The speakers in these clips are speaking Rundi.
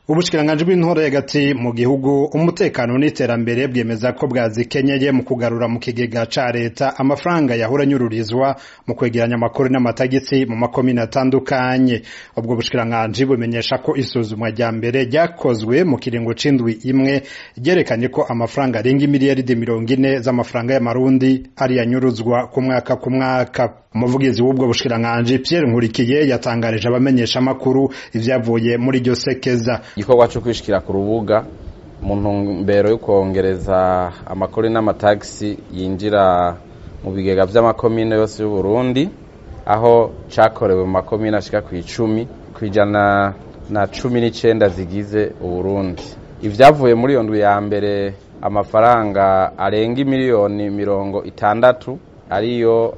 ubushikiranganji bw'intore hagati mu gihugu umutekano n'iterambere bwemeza ko bwazikenyeye mu kugarura mu kigega ca leta amafaranga yahora anyururizwa mu kwegeranya amakuru n'amatagisi mu makomine atandukanye ubwo bushikiranganji bumenyesha ko isuzumwa rya mbere ryakozwe mu kiringo c'indwi imwe ryerekanye ko amafaranga arenga imiliyaridi mirongo ine z'amafaranga y'amarundi ari yanyuruzwa ku mwaka ku mwaka umuvugizi w'ubwo bushikiranganji Pierre Nkurikiye yatangarije abamenyesha amakuru ivyavuye muri iryo sekeza igikorwa cyo kwishikira ku rubuga mu ntumbero yo kongereza amakuru n'amatagisi yinjira mu bigega vy'amakomine yose y'u Burundi aho cakorewe mu makomine ashika ku icumi kwijana na cumi n'icenda zigize Uburundi ivyavuye muri iyo ndwi ya mbere amafaranga arenga imiliyoni mirongo itandatu ariyo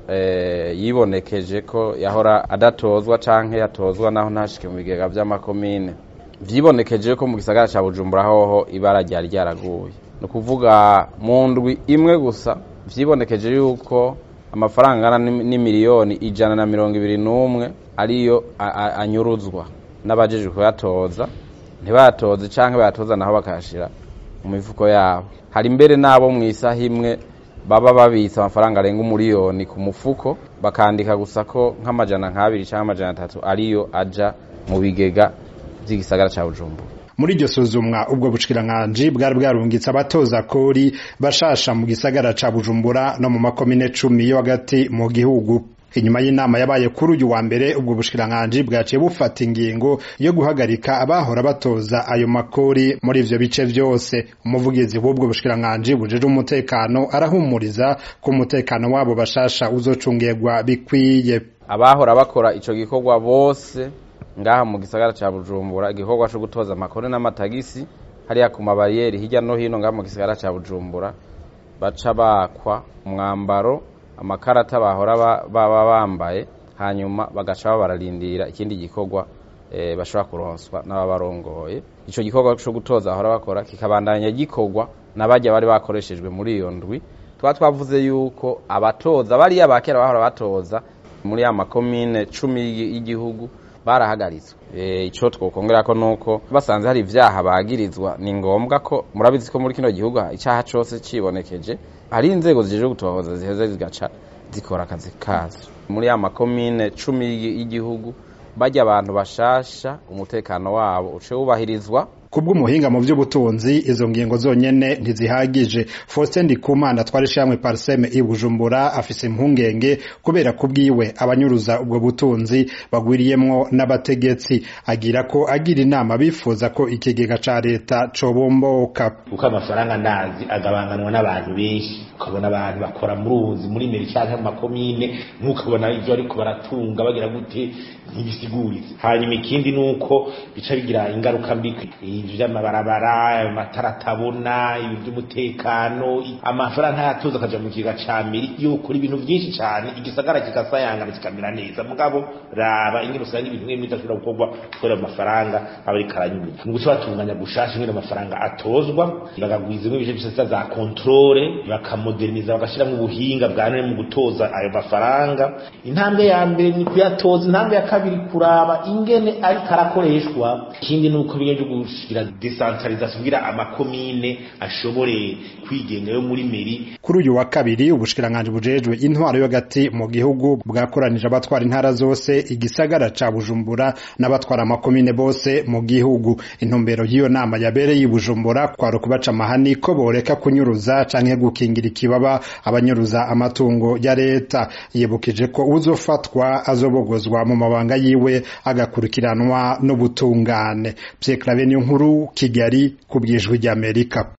yibonekeje ko yahora adatozwa canke yatozwa naho ntashike mu bigega vy'amakomine vyibonekeje ko mu gisagara ca Bujumbura hoho ibara ryari ryaraguye ni ukuvuga mu ndwi imwe gusa vyibonekeje yuko amafaranga angana n'imiliyoni ijana na mirongo ibiri n'umwe ariyo anyuruzwa n'abajejwe kuyatoza ntibayatoze canke bayatoza naho bakayashira mu mifuko yabo hari mbere n'abo mw'isaha imwe baba babitse amafaranga arenga umuriyoni ku mufuko bakandika gusa ko nk'amajana nk'abiri cyangwa amajana atatu ariyo aja mu bigega vy'igisagara ca Bujumbura muri iryo suzumwa ubwo bushikiranganji bwari bwarungitse abatoza kori bashasha mu gisagara ca Bujumbura no mu makomine cumi yo hagati mu gihugu inyuma y'inama yabaye kuri uyu wa mbere ubwo bushikiranganji bwaciye bufata ingingo yo guhagarika abahora batoza ayo makori muri ivyo bice vyose umuvugizi w'ubwo bushikiranganji bujeje umutekano arahumuriza ko umutekano wabo bashasha uzocungirwa bikwiye abahora bakora ico gikorwa bose ngaha mu gisagara ca Bujumbura igikorwa co gutoza amakori n'amatagisi hariya ku mabariyeri hirya no hino ngaha mu gisagara ca Bujumbura baca bakwa umwambaro amakarata bahora baba bambaye hanyuma bagaca bararindira ikindi gikorwa e, bashobora kuronswa n'ababarongoye ico gikorwa co gutoza bahora bakora kikabandanya gikorwa n'abajya bari bakoreshejwe muri iyo ndwi twa twavuze yuko abatoza bariya bakera bahora batoza muri ya makomine cumi y'igihugu barahagaritswe e, ico twokongera ko nuko basanze hari ivyaha bagirizwa ni ngombwa ko murabizi ko muri kino gihugu icaha cose cibonekeje hari inzego zijeje gutohoza ziheze zigaca zikora akazi kazo muri ya makomine cumi y'igihugu bajya abantu bashasha umutekano wabo uce wubahirizwa kubw'umuhinga mu by'ubutunzi izo ngingo zonyene ntizihagije Faustin Ndikumana twarishe hamwe Parseme i Bujumbura afise impungenge kubera kubwiwe abanyuruza ubwo butunzi bagwiriyemwo n'abategetsi agira ko agira inama bifuza ko ikigega ca leta cobomboka kuko amafaranga ndazi agabanganwa n'abantu benshi ukabona abantu bakora muri uzi muri meri canke mu makomine ntukabona ivyo ariko baratunga bagira gute ntibisiguritse hanyuma ikindi nuko bica bigira ingaruka mbi ibyo by'amabarabara amatara atabona ibintu by'umutekano amafaranga ntayatuza akaja mu kiga ca mbere iyo ukora ibintu byinshi cyane igisagara kikasayangana kikamera neza mugabo raba ingene usanga ibintu bimwe bidashobora gukorwa kubera amafaranga aba ariko aranyunyuka ni guca batunganya gushasha ingene amafaranga atozwa bagagwizamo ibice bisa za kontrole bakamoderniza bagashyiramo ubuhinga bwa none mu gutoza ayo mafaranga intambwe ya mbere ni kuyatoza intambwe ya kabiri kuraba ingene ariko arakoreshwa ikindi ni uko bimwe byo gushira decentralisation kugira amakomine ashobore kwigenga yo muri meri kuri uyu wa kabiri ubushikiranganji bujejwe intwaro yo hagati mu gihugu bwakoranije abatwara intara zose igisagara ca Bujumbura n'abatwara amakomine bose mu gihugu intumbero y'iyo nama yabereye i Bujumbura kwari kubaca amahani ko boreka kunyuruza canke gukingira ikibaba abanyuruza amatungo ya leta yibukije ko uzofatwa azobogozwa mu mabanga yiwe agakurikiranwa n'ubutungane Pierre Claver nkuru Kigali ku bwijwi ry'Amerika